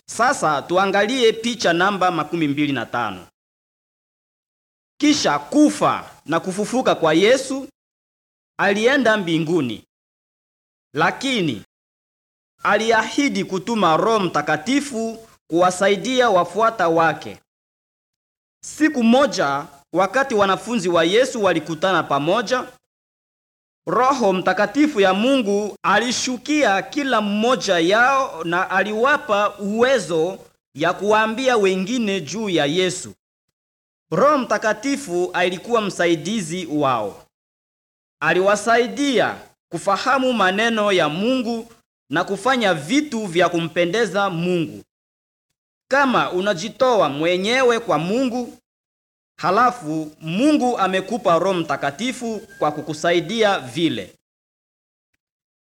Sasa tuangalie picha namba makumi mbili na tano. Kisha kufa na kufufuka kwa Yesu, alienda mbinguni, lakini aliahidi kutuma Roho Mtakatifu kuwasaidia wafuata wake. Siku moja, wakati wanafunzi wa Yesu walikutana pamoja, Roho Mtakatifu ya Mungu alishukia kila mmoja yao na aliwapa uwezo ya kuwaambia wengine juu ya Yesu. Roho Mtakatifu alikuwa msaidizi wao. Aliwasaidia kufahamu maneno ya Mungu na kufanya vitu vya kumpendeza Mungu. Kama unajitoa mwenyewe kwa Mungu, halafu Mungu amekupa Roho Mtakatifu kwa kukusaidia vile.